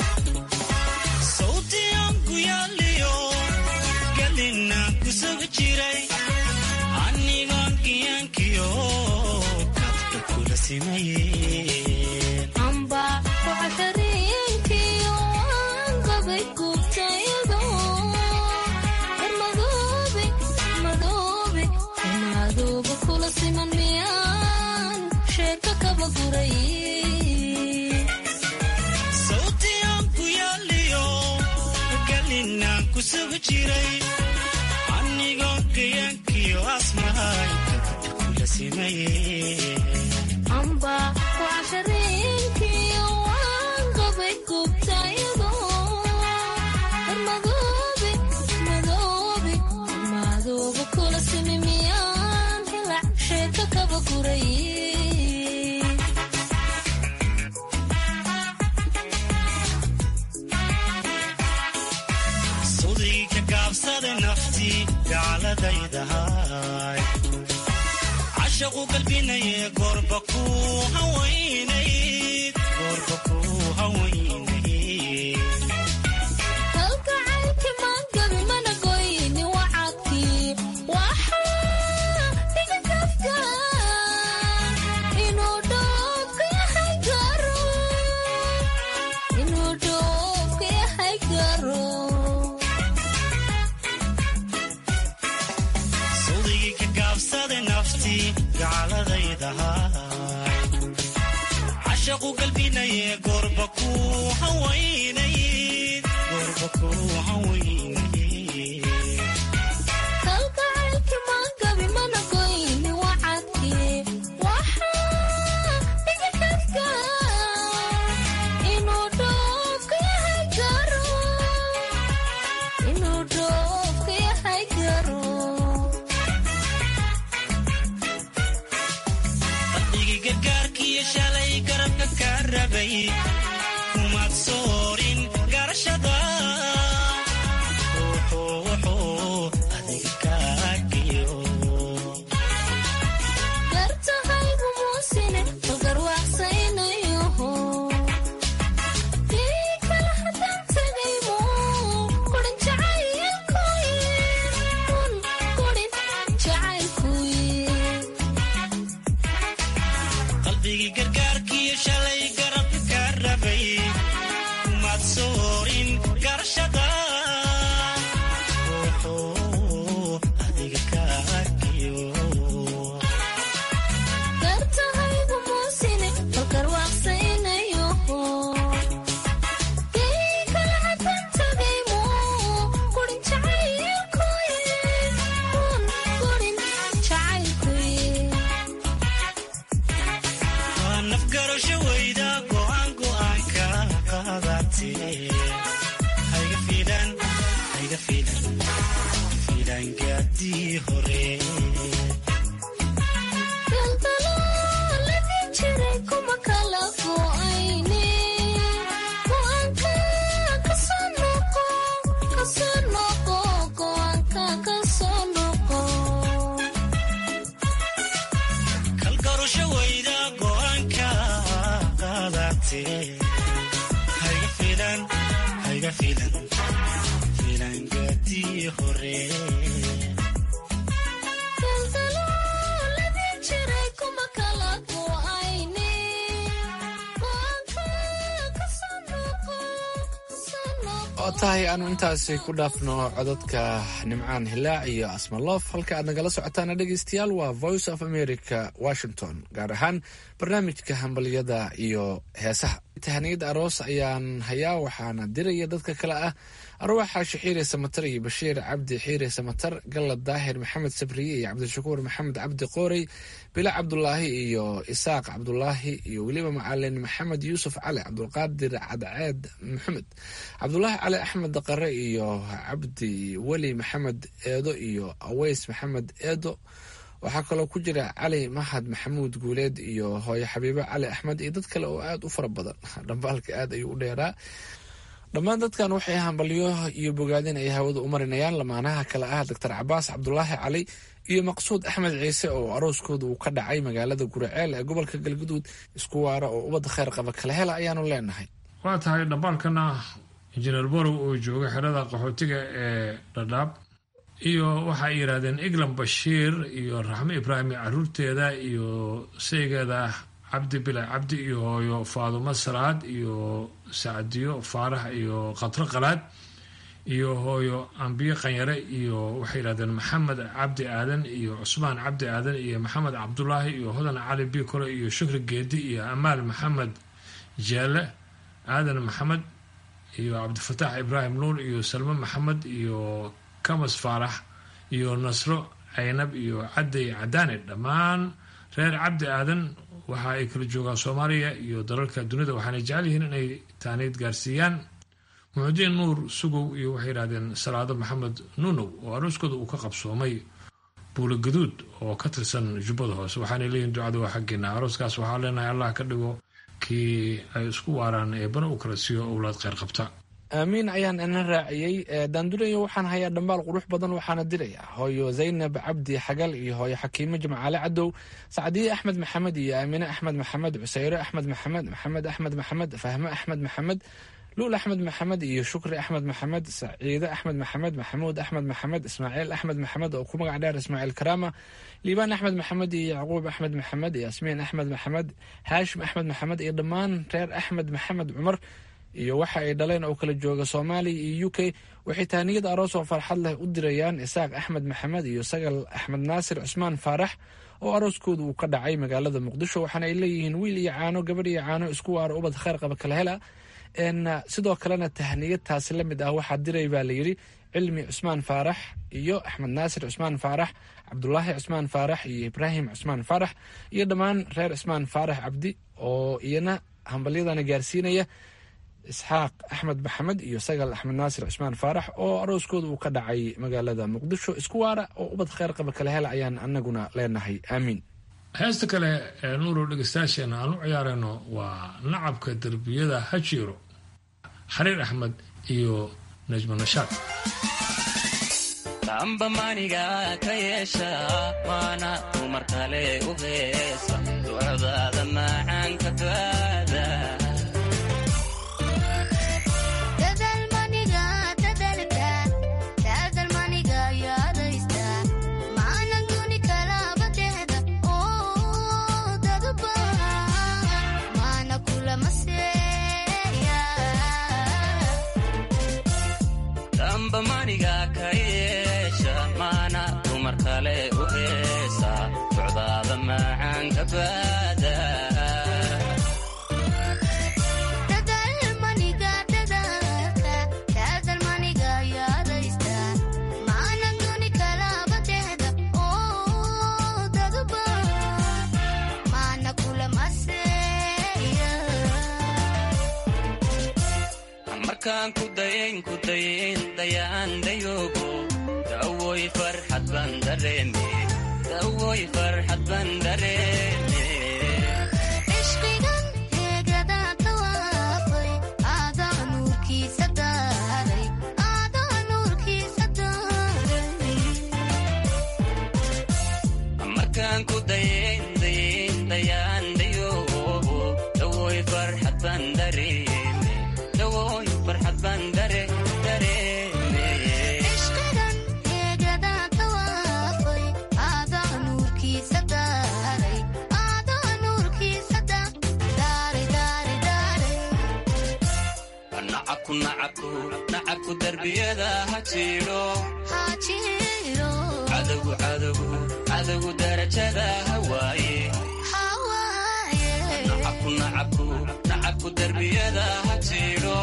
M: cashaqu galbinaye goorba ku hawaynayd
N: halkacaylki maangabi mana goyni wacadkii waxaa dhiga kafka inuu dhoofka yahay garo inuu dhoofka yahay garo
M: sawdigii ka gaabsada naftii gacaladayda cashaqu galbinaye goorba ku hawaynayd goorba ku hawaynayd
N: kalgacaylki maangabi mana goyni wacadkii waxaa dhici karta inuu dhoofka yahay garo inuu dhoofka yahay garo
M: qalbigii gargaarkiiyo shalay garabka ka rabay kumaad soorin garashada wuxuu wuxuu adiga kaagiyo
N: gartahaygu muusine balgarwaaqsaynayoho dii kale haddaan tegaymo kurin jacaylkuye kun kurin jacaylkuye
M: qalbigii gargaarkiiyo shalay garabka ka rabay kumaad soorin garashada wuxuu adiga kaagiyo
N: gartahaygu muusine balgarwaaqsaynayoho dii kale haddaan tegaymo kurin jacaylkuye kun kurin jacaylkuye
M: waa nafgarasho weyda go'aan go'aanka qaadatee hayga fiilan hayga fiilan fiilan gaadii hore
N: galgalooladii jiray kuma kala go'ayne go'aanka kasoo noqo kasoo noqo go'aanka kasoo noqo
M: kalgarasho weyda go'aanka qaadatee hayga fiilan hayga fiilan fiilan gaadii hore
N: galgalooladii jiray kuma kala go'ayne go'aanka kasoo noqo kasoo noqo
D: oo tahay aanu intaasi ku dhaafno codadka nimcaan hilaac iyo asmaloof halka aad nagala socotaana dhegeystayaal waa voice of america washington gaar ahaan barnaamijka hambalyada iyo heesaha tahaniyad aroos ayaan hayaa waxaana diraya dadka kale ah arwaaxa shaxiire samatar iyo bashiir cabdi xiire samatar gallad daahir maxamed sabriye iyo cabdishakuur maxamed cabdi qoorey bila cabdulaahi iyo isaaq cabdulaahi iyo weliba macalin maxamed yuusuf cali cabdulqaadir cadceed maxamed cabdulaahi cali axmed daqare iyo cabdi weli maxamed eedo iyo aweys maxamed eedo waxaa kaloo ku jira cali mahad maxamuud guuleed iyo hooyo xabiibo cali axmed iyo dad kale oo aada u fara badan dhambaalka aad ayuu u dheeraa dhammaan dadkan waxay hambalyo iyo bogaadin ay hawada u marinayaan lamaanaha kale ah doctor cabaas cabdulaahi cali iyo maqsuud axmed ciise oo arooskooda uu ka dhacay magaalada guraceel ee gobolka galguduud isku waara oo ubadda kheyr qaba kala hela ayaanu leenahay
K: waa tahay dhambaalkana injineer borow oo jooga xerada qaxootiga ee dhadhaab iyo waxay yidhaahdeen eglan bashiir iyo raxmo ibraahim caruurteeda iyo saygeeda cabdi bila cabdi iyo hooyo faadumo salaad iyo sacdiyo faarax iyo khatro qalaad iyo hooyo ambiye qanyare iyo waxay yidhahdeen maxamed cabdi aadan iyo cusmaan cabdi aadan iyo maxamed cabdulaahi iyo hodan cali bikore iyo shukri geedi iyo amaal maxamed jeele aadan maxamed iyo cabdifataax ibraahim nuur iyo salme maxamed iyo kamas faarax iyo nasro caynab iyo cadday cadaane dhammaan reer cabdi aadan waxa ay kala joogaan soomaaliya iyo dalalka dunida waxaana jecel yihiin inay taaniid gaarsiiyaan muxudiin nuur sugow iyo waxay yidhahdeen salaado maxamed nunow oo arooskooda uu ka qabsoomay buula gaduud oo ka tirsan jubbada hoose waxaanay leeyihin ducada waa xaggeena arooskaas waxaa leenahay allah ka dhigo kii ay isku waaraan ee bana u kala siiyo owlaad kheyr qabta
D: aamiin ayaan ina raaciyey daandurayo waxaan hayaa dhambaal qurux badan waxaana diraya hooyo zaynab cabdi xagal iyo hooyo xakiimo jimcaale cadow sacdiye axmed maxamed iyo aamine axmed maxamed cuseyre axmed maxamed maxamed axmed maxamed fahme axmed maxamed luul axmed maxamed iyo shukri axmed maxamed saciide axmed maxamed maxamuud axmed maxamed ismaaciil axmed maxamed oo ku magac dheer ismaaciil karaama liibaan axmed maxamed iyo yacquub axmed maxamed yaasmiin axmed maxamed haashim axmed maxamed iyo dhammaan reer axmed maxamed cumar iyo waxa ay dhaleen oo kala jooga soomaaliya iyo u k waxay tahaniyada aroos oo farxad leh u dirayaan isaaq axmed maxamed iyo sagal axmed naasir cusmaan faarax oo arooskooda uu ka dhacay magaalada muqdisho waxaana ay leeyihiin wiil iyo caano gabadh iyo caano isku waaro ubad kheyr qaba kala hela sidoo kalena tahniyad taasi la mid ah waxaa diray baa layidhi cilmi cusmaan faarax iyo axmed naasir cusmaan faarax cabdulaahi cusmaan faarax iyo ibraahim cusmaan faarax iyo dhammaan reer cusmaan faarax cabdi oo iyana hambalyadana gaarsiinaya isxaaq axmed maxamed iyo sagal axmed naasir cusmaan faarax oo arooskooda uu ka dhacay magaalada muqdisho isku waara oo ubad kheyr qaba kala hela ayaan anaguna leenahay aamiin
K: heesta kale ee nuurow dhegeystayaasheena aan u ciyaarayno waa nacabka derbiyada hajiiro xariir axmed iyo najmo nashaad
O: amba maniga ka yeesha waana dumar kale u heesa ducdaada macaanka baada amba maniga ka yeesha maana dumar kale u heesa ducdaada macaanka baada markaan ku dayayn ku dayayn dayaan dayoogo dawoy farxad baan dareeme dawoy farxad baan dareeme markaan ku dayayn dayayn dayaan dayoogo dawoy farxad baan dareeme dawoy farxad baan dare dareeme nacabku nacabku nacabku darbiyada ha jiiro cadowgu cadowgu cadowgu darajada hawaaye nacabku nacabku nacabku darbiyada ha jiiro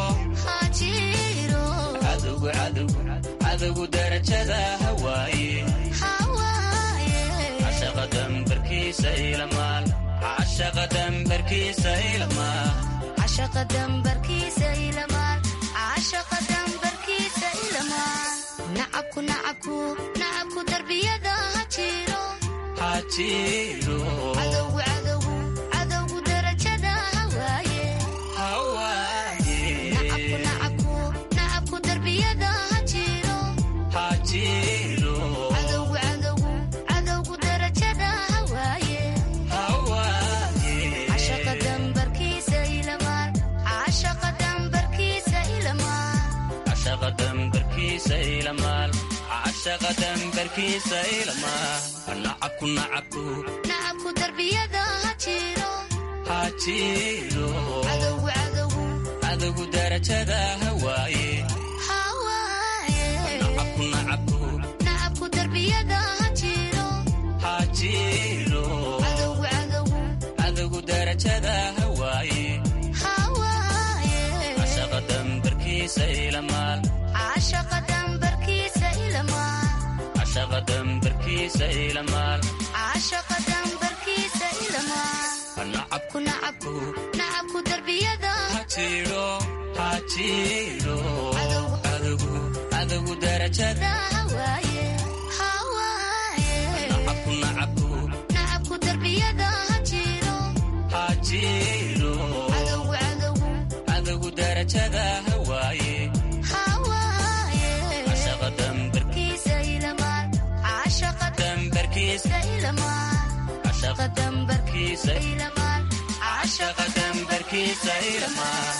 O: cadowgu cadowgu cadowgu darajada hawaaye cashaqa dambarkiisa ilamaal cashaqa dambarkiisa ilamaal
N: cashaqa dambarkiisa ilamaal cashaqa dambarkiisa ilamaal nacabku nacabku nacabku darbiyada ha jiro
O: ha jiro
N: cadowgu cadowgu cadowgu darajada hawaaye
O: hawaaye
N: nacabku nacabku nacabku darbiyada ha jiro
O: ha jiro
N: cadowgu cadowgu cadowgu darajada hawaaye
O: hawaaye
N: cashaqa dambarkiisa ilamaal cashaqa dambarkiisa ilamaal
O: cashaqa dambarkiisa ilamaal cashaqa dambarkiisa ilamaal nacabku nacabku
N: nacabku darbiyada ha jiro
O: ha jiro
N: cadowgu cadowgu
O: cadowgu darajada hawaaye
N: hawaaye
O: nacabku nacabku
N: nacabku darbiyada ha jiro
O: ha jiro
N: cadowgu cadowgu
O: cadowgu darajada hawaaye
N: hawaaye
O: cashaqa dambarkiisa ilamaal
N: cashaqa dambarkiisa ilamaal
O: cashaqa dambarkiisa ilamaal
N: cashaqa dambarkiisa ilamaal
O: nacabku
N: nacabku nacabku darbiyada
O: ha jiro ha jiro
N: Cadowgu.
O: cadowgu cadowgu darajada
N: hawaaye hawaaye
O: nacabku nacabku
N: nacabku darbiyada ha jiro
O: ha jiro
N: cadowgu cadowgu
O: cadowgu darajada hawaaye
N: hawaaye
O: cashaqa dambarkiisa
N: kiisa ilamaal cashaqa
O: dambarkiisa
N: ilamaal
O: cashaqa
N: dambarkiisa
O: kiisa
N: ilamaal
O: cashaqa dambarkiisa ilamaal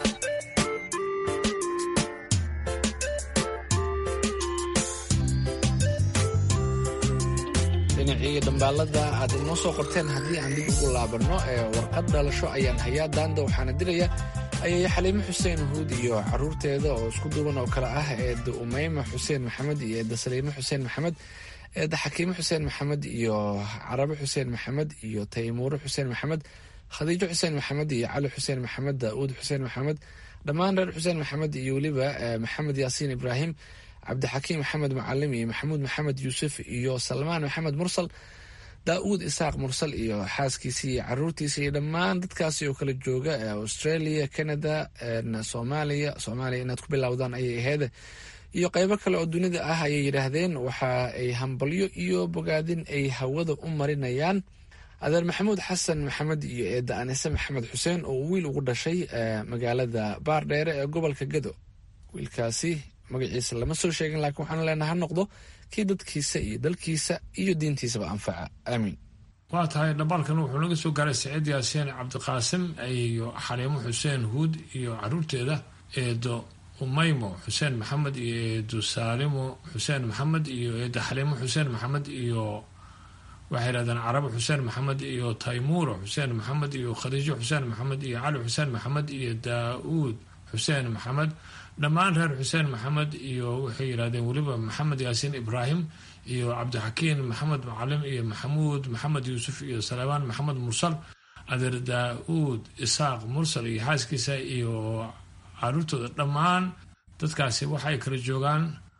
D: dhinacii dhambaalada aad inoo soo qorteen haddii aan dib ugu laabanno ee warqad dhalasho ayaan hayaa daanda waxaana diraya ayaya xaliimo xuseen huud iyo caruurteeda oo isku duuban oo kale ah eeda umeyma xuseen maxamed iyo eeda saliimo xuseen maxamed eedda xakiimo xuseen maxamed iyo carabe xuseen maxamed iyo taymuure xuseen maxamed khadiijo xuseen maxamed iyo cali xuseen maxamed daauud xuseen maxamed dhammaan reer xuseen maxamed iyo weliba maxamed yaasiin ibraahim cabdixakiim maxamed macalim iyo maxamuud maxamed yuusuf iyo salmaan maxamed mursal daauud isaaq mursal iyo xaaskiisa iyo caruurtiisa iyo dhammaan dadkaasi oo kala jooga australia canada soomaaliya soomaaliya inaad ku bilowdaan ayay aheyd iyo qeybo kale oo dunida ah ayay yidhaahdeen waxa ay hambalyo iyo bogaadin ay hawada u marinayaan adeer maxamuud xasan maxamed iyo eedda anise maxamed xuseen oo wiil ugu dhashay magaalada baardheere ee gobolka gado wiilkaasi magaciisa lama soo sheegin laakiin waxaan leenaha ha noqdo kii dadkiisa iyo dalkiisa iyo diintiisaba anfaca aamiin
K: waa tahay dhambaalkan wuxuu naga soo gaaray saciid yaasiin cabdiqaasim iyo xaliimo xuseen huud iyo caruurteeda eedo umaymo xuseen maxamed iyo eedo saalimo xuseen maxamed iyo eedo xaliimo xuseen maxamed iyo waxay yidhahdeen carabo xuseen maxamed iyo taymuuro xuseen maxamed iyo khadiijo xuseen maxamed iyo cali xuseen maxamed iyo daa-uud xuseen maxamed dhammaan reer xuseen maxamed iyo waxay yidhahdeen weliba maxamed yaasiin ibraahim iyo cabdixakiin maxamed macalim iyo maxamuud maxamed yuusuf iyo salebaan maxamed mursal adeer daa-uud isaaq mursal iyo xaaskiisa iyo caruurtooda dhammaan dadkaasi waxay kala joogaan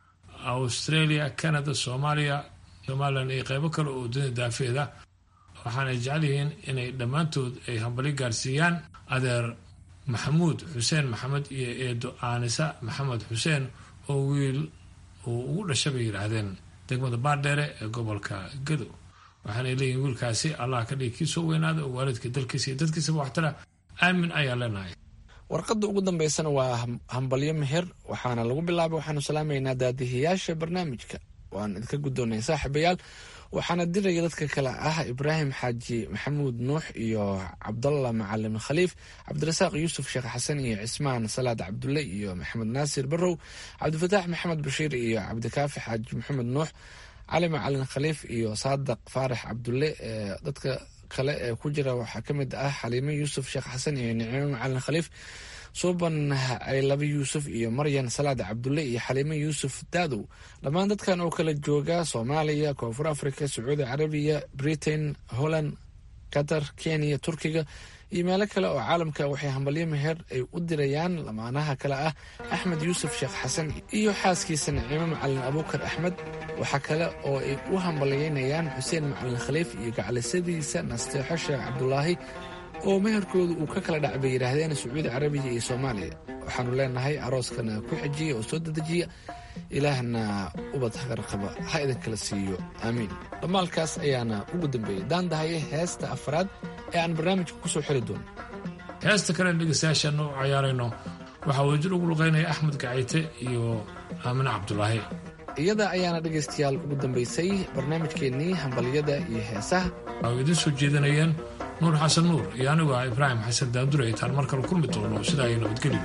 K: australia canada soomaaliya somalilan iyo qeybo kale oo dunida daafeeda waxaanay jecel yihiin inay dhammaantood ay hambali gaarsiiyaan adeer maxamuud xuseen maxamed iyo eedo aanisa maxamed xuseen oo wiil uu ugu dhasha bay yidhaahdeen degmada baardheere ee gobolka gado waxaanay leeyihiin wiilkaasi allah ka dhigi kii soo weynaada oo waalidka dalkiisa iyo dadkiisaba waxtara aamin ayaa leenahay
D: warqadda ugu dambeysana waa hambalyo meher waxaana lagu bilaabay waxaanu salaamaynaa daadihiyaasha barnaamijka waan idinka guddoonay saaxiibayaal waxaana diraya dadka kale ah ibraahim xaaji maxamuud nuux iyo cabdalla macalin khaliif cabdirasaaq yuusuf sheekh xasan iyo cismaan salaad cabdulle iyo maxamed naasir barow cabdifataax maxamed bashiir iyo cabdikaafi xaaji maxamed nuux cali macalin khaliif iyo saadaq faarax cabdulle dadka kale ee ku jira waxaa ka mid ah xaliime yuusuf sheekh xasan iyo nicimo macalin khaliif suuban aylabi yuusuf iyo maryan salaad cabdulle iyo xaliime yuusuf daadow dhammaan dadkan oo kala jooga soomaaliya koonfur africa sacuudi carabiya britain holland qatar kenya turkiga iyo meelo kale oo caalamka waxay hambalyo meher ay u dirayaan lamaanaha kale ah axmed yuusuf sheekh xasan iyo xaaskiisa nicimo macalin abuukar axmed waxaa kale oo ay u hambalyeynayaan xuseen macalin khaliif iyo gacalisadiisa nasteexo sheekh cabdulaahi oo meherkooda uu ka kala dhac bay yidhaahdeen sacuudi carabiya iyo soomaaliya waxaanu leenahay arooskana ku xejiya oo soo dedejiya ilaahna ubad hagarqaba ha idinkala siiyo aamiin dhammaalkaas ayaana ugu dambeeyey daandahaye heesta afraad ee aan barnaamijka ku soo xiri doono
K: heesta kale dhegeystayaashaana u cayaarayno waxaa wadajir ugu luqeynaya axmed gacayte iyo aamine cabdulaahi
D: iyada ayaana dhegaystayaal ugu dambaysay barnaamijkeennii hambalyada iyo heesaha
K: waxay idiin soo jeedinayeen nuur xasan nuur iyo anigu ah ibraahim xasan daandure intaan mar kale kulmi doono sidaa iyo nabadgelyo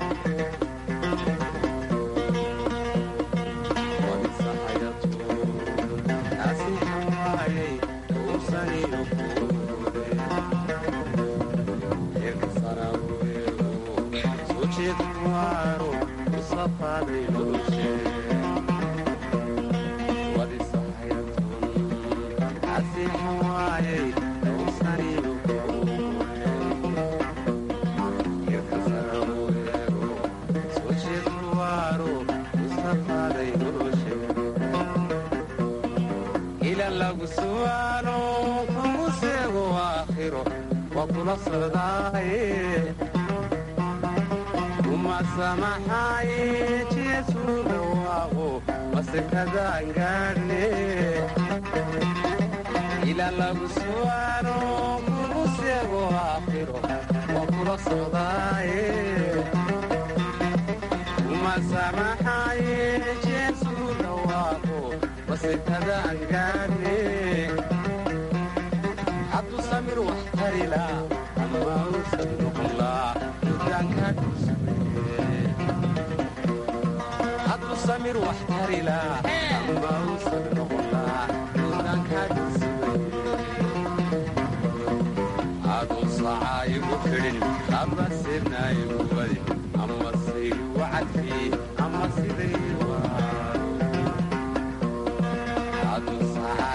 L: ama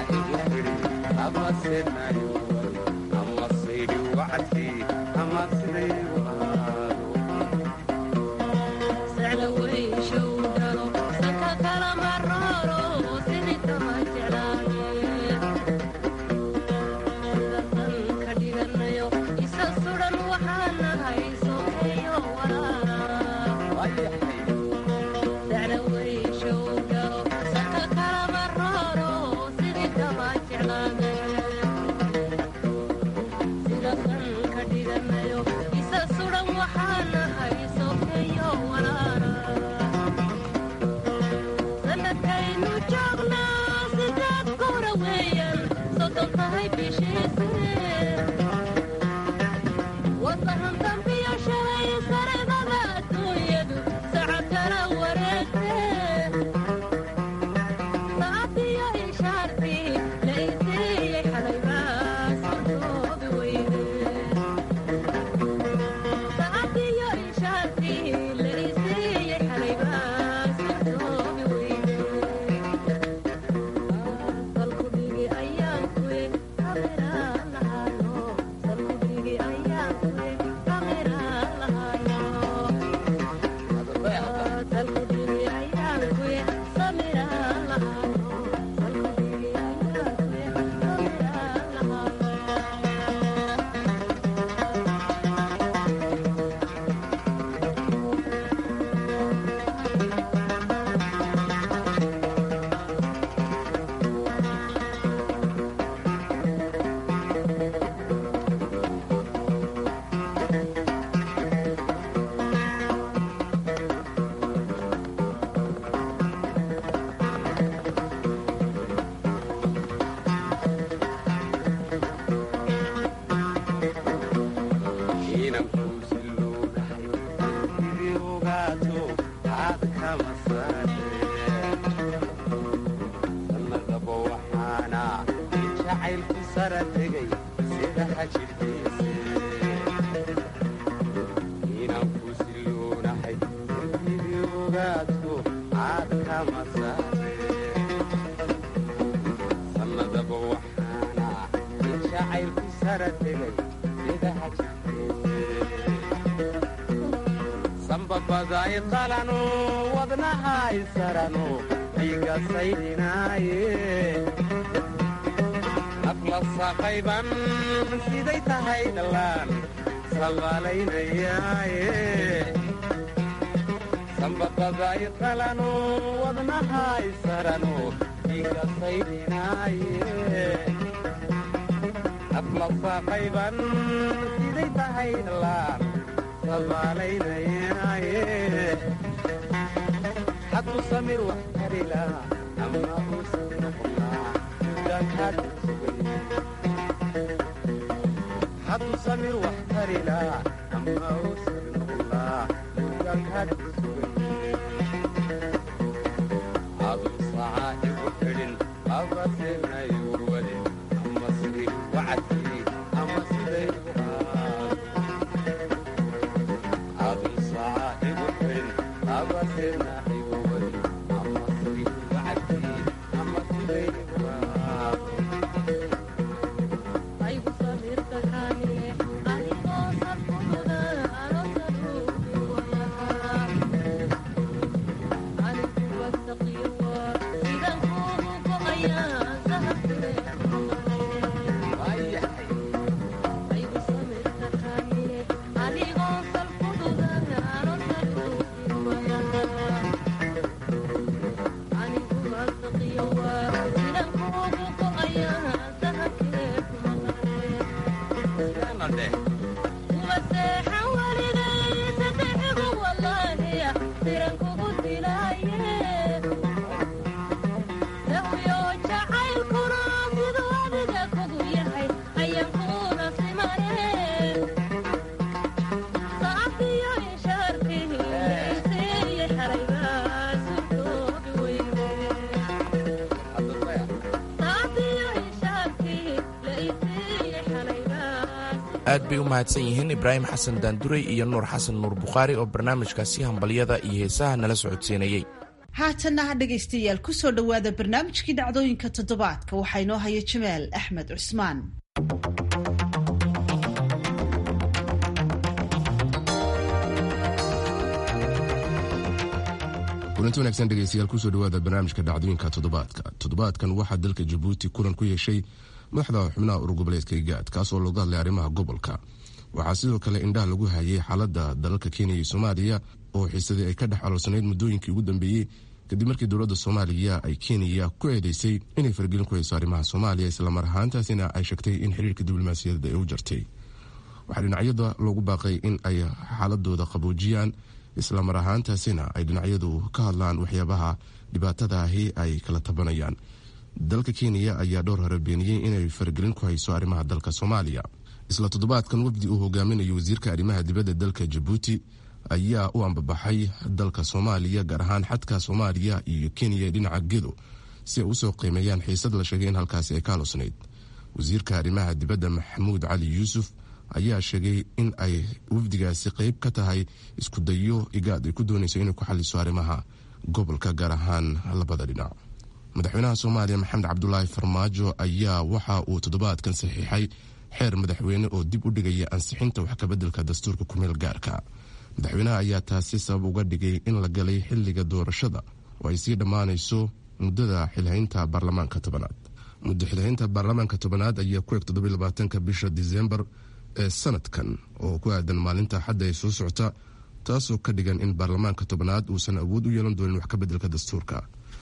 P: wacadkii ama sidaygu sanbabaday qalano wadnahay sarano dhiiga saydhinaaye afla saqayban siday tahay dhallaan sabaalaynayaaye sanbabaday qalano wadnahay sarano dhiiga saydhinaaye afla saqayban siday tahay dhallaan xadu samir wax karila ama uusan noqonaa mudaankaad xadu samir wax karila ama uusan noqonaa mudaankaad aduu sacaa igu xidhin abaseena igu wadin ama sidii wacadkii ama siday
B: aad bay u mahadsan yihiin ibraahim xasan daanduray iyo nuur xasan nuur bukhaari oo barnaamijkaasi hambalyada iyo heesaha nala socodsiinayey
A: haatanna ha dhegaystayaal ku soo dhowaada barnaamijkii dhacdooyinka toddobaadka waxaa inoo haya jamaal axmed cusmaan
Q: kulanti wanaagsan dhegeystayaal kusoo dhawaada barnaamijka dhacdooyinka toddobaadka toddobaadkan waxaa dalka jabuuti kulan ku yeeshay madaxda xubnaha urugoboleedka igaad kaasoo looga hadlay arrimaha gobolka waxaa sidoo kale indhaha lagu hayay xaalada dalalka kenya iyo soomaaliya oo xiisadii ay ka dhex aloosanayd muddooyinkii ugu dambeeyey kadib markii dowladda soomaaliya ay kenya ku eedeysay inay fargelin ku hayso arrimaha soomaaliya islamar ahaantaasina ay sheegtay in xiriirka diblomaasiyadeed ay u jartay waxaa dhinacyada loogu baaqay in ay xaaladooda qaboojiyaan islamar ahaantaasina ay dhinacyadu ka hadlaan waxyaabaha dhibaatada ahi ay kala tabanayaan dalka kenya ayaa dhowr hore beeniyey inay faragelin ku hayso arrimaha dalka soomaaliya isla toddobaadkan wafdi uu hogaaminayo wasiirka arrimaha dibadda dalka jabuuti ayaa u ambabaxay dalka soomaaliya gaar ahaan xadka soomaaliya iyo kenya ee dhinaca gedo si ay usoo qiimeeyaan xiisad la sheegay in halkaasi ay ka halosnayd wasiirka arrimaha dibadda maxamuud cali yuusuf ayaa sheegay in ay wafdigaasi qeyb ka tahay isku dayo igaad ay ku doonayso inay ku xaliso arrimaha gobolka gaar ahaan labada dhinac madaxweynaha soomaaliya maxamed cabdulaahi farmaajo ayaa waxa uu toddobaadkan saxiixay xeer madaxweyne oo dib u dhigaya ansixinta wax kabeddelka dastuurka kumeel gaarka madaxweynaha ayaa taasi sabab uga dhigay in la galay xilliga doorashada oo ay sii dhammaanayso muddada xilhaynta baarlamaanka tobanaad muddo xilhaynta baarlamaanka tobanaad ayaa ku eg toddobylabaatanka bisha disembar ee sanadkan oo ku aadan maalinta xadda ay soo socota taasoo ka dhigan in baarlamaanka tobanaad uusan awood u yeelan doonin wax kabeddelka dastuurka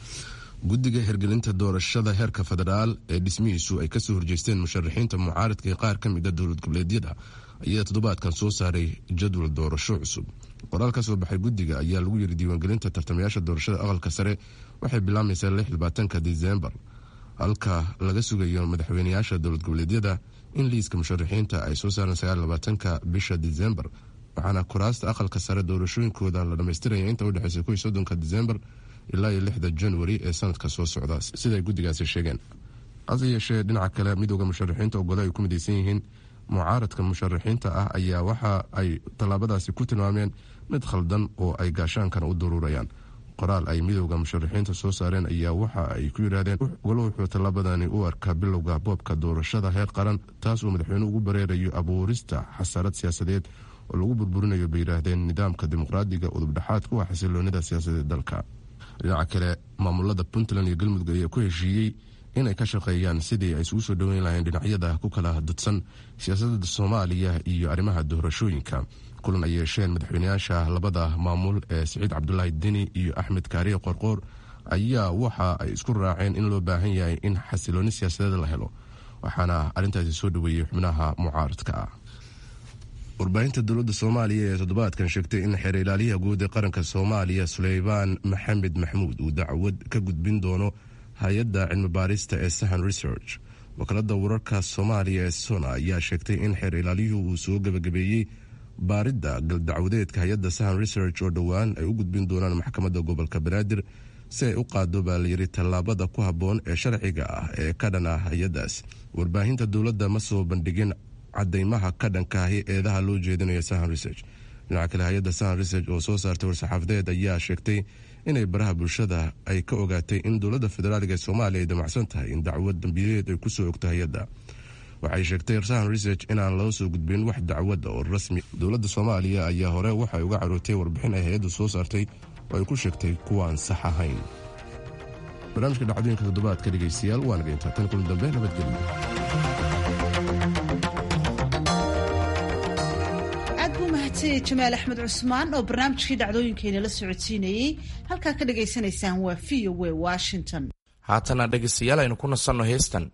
Q: guddiga hirgelinta doorashada heerka federaal ee dhismihiisu ay kasoo horjeesteen musharaxiinta mucaaradka ee qaar ka mid a dowlad goboleedyada ayaa toddobaadkan soo saaray jadwal doorasho cusub qoraal ka soo baxay guddiga ayaa lagu yiri diiwaangelinta tartamayaasha doorashada aqalka sare waxay bilaabmaysaa lixlabaatanka disembar halka laga sugayo madaxweyneyaasha dowlad goboleedyada in liiska musharaxiinta ay soo saaraan sagaalabaatanka bisha disembar waxaana kuraasta aqalka sare doorashooyinkooda la dhammaystiraya inta udhexeysa kuwii soddonka disembar ilaa iyo lixda januari ee sanadka soo socda siday guddigaasi sheegeen hase yeeshee dhinaca kale midooda musharaxiinta ogole ay ku midaysan yihiin mucaaradka musharaxiinta ah ayaa waxa ay tallaabadaasi ku tilmaameen mid khaldan oo ay gaashaankana u daruurayaan qoraal ay midooda musharaxiinta soo saareen ayaa waxa ay ku yidhaahdeen ogolo wuxuu tallaabadani u arkaa bilowga boobka doorashada heer qaran taas uu madaxweyne ugu bareerayo abuurista xasarad siyaasadeed oo lagu burburinayo bay yidhaahdeen nidaamka dimuqraadiga udubdhexaad kuwa xasiloonida siyaasadeed dalka dhinaca kale maamulada puntland iyo galmudug ayaa ku heshiiyey inay ka shaqeeyaan sidii ay isugu soo dhoweyn lahayeen dhinacyada ku kala dudsan siyaasadda soomaaliya iyo arrimaha doorashooyinka kulan ay yeesheen madaxweyneyaasha labada maamul ee siciid cabdulaahi deni iyo axmed kaariye qorqoor ayaa waxa ay isku raaceen in loo baahan yahay in xasilooni siyaasadeed la helo waxaana arrintaasi soo dhoweeyey xubnaha mucaaradka ah warbaahinta dowladda soomaaliya ee toddobaadkan sheegtay in xeer ilaaliyaha guud ee qaranka soomaaliya suleymaan maxamed maxmuud uu dacwad ka gudbin doono hay-adda cilmi baarista ee sahan research wakaalada wararka soomaaliya ee sona ayaa sheegtay in xeer ilaaliyuhu uu soo gebagabeeyey baaridda galdacwadeedka hay-adda sahan research oo dhowaan ay u gudbin doonaan maxkamadda gobolka banaadir si ay u qaado baa layiri tallaabada ku habboon ee sharciga ah ee ka dhan ah hay-addaas warbaahinta dowladda ma soo bandhigin cadaymaha ka dhankaahi eedaha loo jeedinayo sahan research dhinaca kale hay-adda sahan research oo soo saartay war-saxaafadeed ayaa sheegtay inay baraha bulshada ay ka ogaatay in dowladda federaaliga ee soomaaliya ay damacsan tahay in dacwad dambiileed ay kusoo ogto hay-adda waxay sheegtay sahan research inaan loo soo gudbin wax dacwadda oo rasmi dowladda soomaaliya ayaa hore waxay uga carootay warbixin ay hay-addu soo saartay oo ay ku sheegtay kuwaan sax ahayn barnaamijka dhacdooyinka toddobaadka dhegeystayaal waa naga intaa tan kulan dambe nabadgelyo
A: jamaal axmed cusmaan oo barnaamijkii dhacdooyinkeena la socodsiinayey halkaa ka dhagaysanaysaan waa v o w washington
B: haatana dhegaystayaal aynu ku nasanno heestan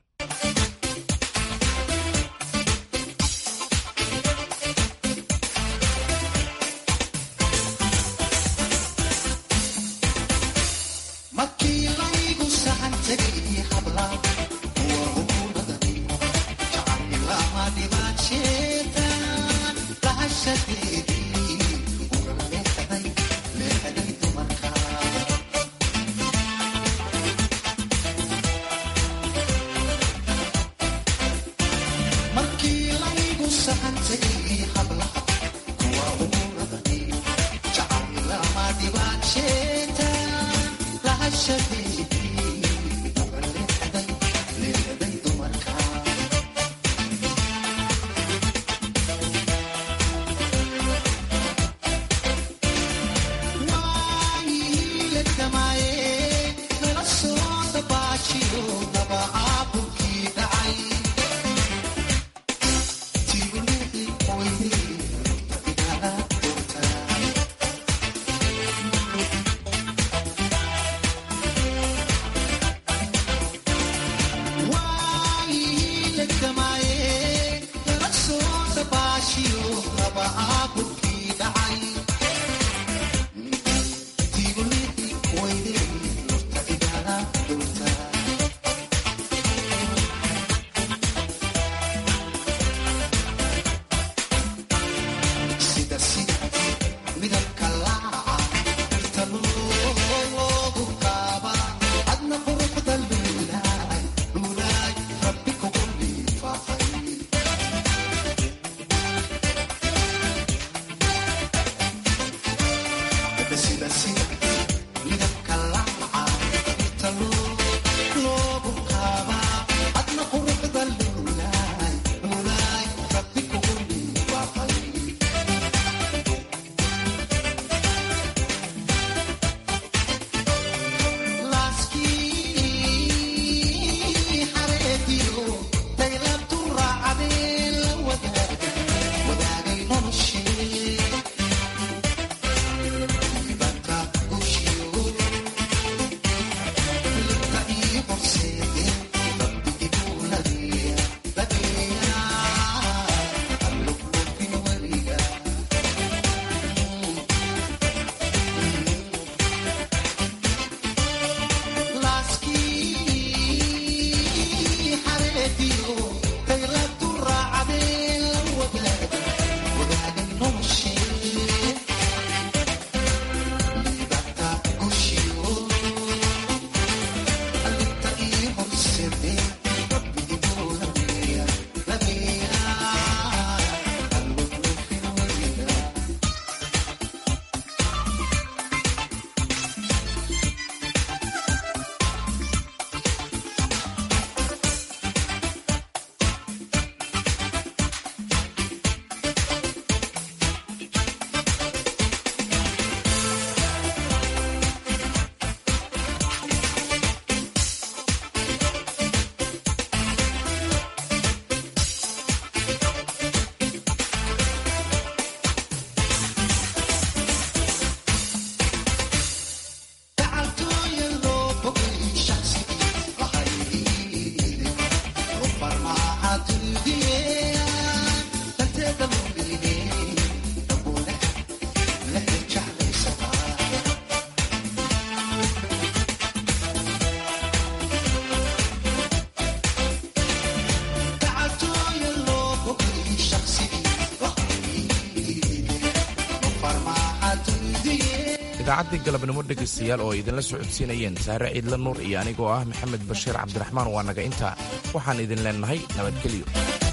B: idaacaddii galabnimo dhegaystayaal oo idinla socodsiinayeen saare ciidla nuur iyo anigoo ah maxamed bashiir cabdiraxmaan waa naga intaa waxaan idin leennahay nabadgelyo